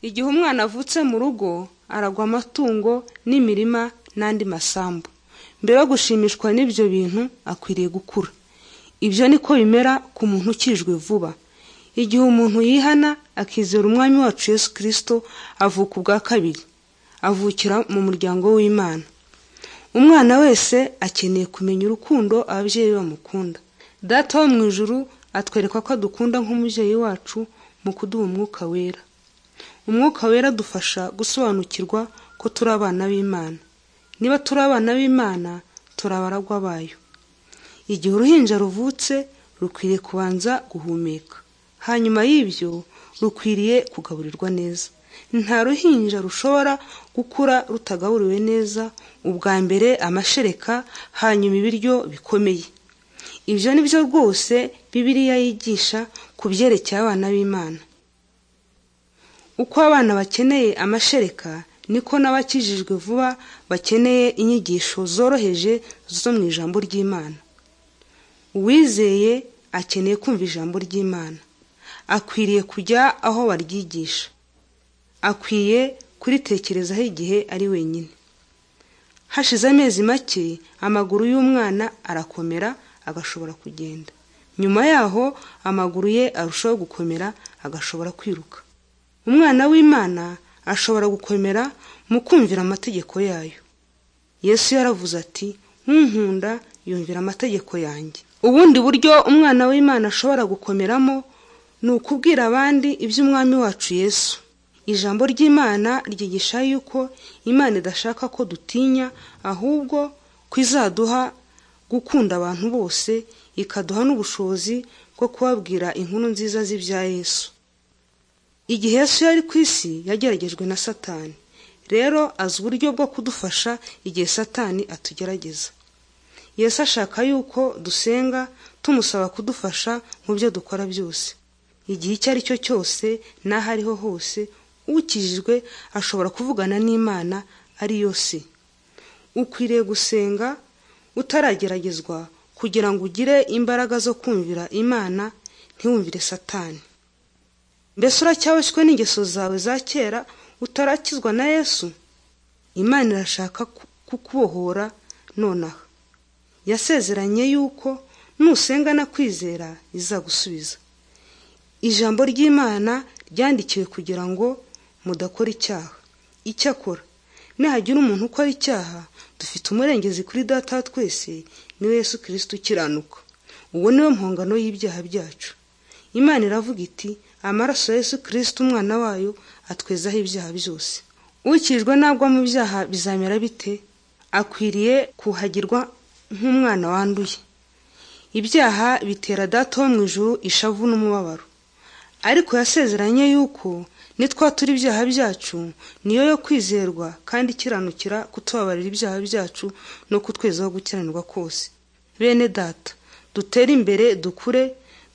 igihe umwana avutse mu rugo aragwa amatungo n'imirima n'andi masambu mbere yo gushimishwa n'ibyo bintu akwiriye gukura ibyo niko bimera ku muntu ukijwe vuba igihe umuntu yihana akizera umwami wacu yesu kirisito avuka ubwa kabiri avukira mu muryango w'imana umwana wese akeneye kumenya urukundo ababyeyi be bamukunda data wo mu ijuru atwereka ko adukunda nk'umubyeyi wacu mu kuduha umwuka wera umwuka wera adufasha gusobanukirwa ko turi abana b'imana niba turi abana b'imana turi abaragwa bayo igihe uruhinja ruvutse rukwiriye kubanza guhumeka hanyuma y'ibyo rukwiriye kugaburirwa neza nta ruhinja rushobora gukura rutagaburiwe neza ubwa mbere amashereka hanyuma ibiryo bikomeye ibyo ni byo rwose bibiliya yigisha ku byerekeye abana b'imana uko abana bakeneye amashereka niko n'abakijijwe vuba bakeneye inyigisho zoroheje zo mu ijambo ry'imana uwizeye akeneye kumva ijambo ry'imana akwiriye kujya aho baryigisha akwiye kuritekerezaho igihe ari wenyine hashize amezi make amaguru y'umwana arakomera agashobora kugenda nyuma yaho amaguru ye arushaho gukomera agashobora kwiruka umwana w'imana ashobora gukomera mu kumvira amategeko yayo yesu yaravuze ati nkunkunda yumvira amategeko yanjye ubundi buryo umwana w'imana ashobora gukomeramo ni ukubwira abandi iby'umwami wacu yesu ijambo ry'imana ryigisha yuko imana idashaka ko dutinya ahubwo ko izaduha gukunda abantu bose ikaduha n'ubushobozi bwo kubabwira inkuru nziza z'ibya yesu igihe yesu yari ku isi yageragejwe na satani rero azi uburyo bwo kudufasha igihe satani atugerageza yesu ashaka yuko dusenga tumusaba kudufasha mu byo dukora byose igihe icyo ari cyo cyose n'aho ariho hose ukijijwe ashobora kuvugana n'imana ari yo se ukwiriye gusenga utarageragezwa kugira ngo ugire imbaraga zo kumvira imana ntiwumvire satani mbese uracyaboshywe n'ingeso zawe za kera utarakizwa na yesu imana irashaka kukubohora nonaha yasezeranye yuko nusenga na kwizera izagusubiza ijambo ry'imana ryandikiwe kugira ngo mudakora icyaha icyakora nihagira umuntu ukora icyaha dufite umurengezi kuri data wa twese niwe yesu kirisita ukiranuka uwo niwe mpongano y'ibyaha byacu imana iravuga iti amaraso ya yesu kirisita umwana wayo atwezaho ibyaha byose ukijwe nagwa mu byaha bizamera bite akwiriye kuhagirwa nk'umwana wanduye ibyaha bitera data wo mu ijuru ishavu n'umubabaro ariko yasezeranye yuko nitwatura ibyaha byacu niyo yo kwizerwa kandi ikiranukira kutubabarira ibyaha byacu no kutwezaho gukiranirwa kose bene data dutere imbere dukure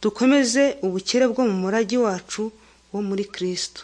dukomeze ubukire bwo mu murage wacu wo muri kirisito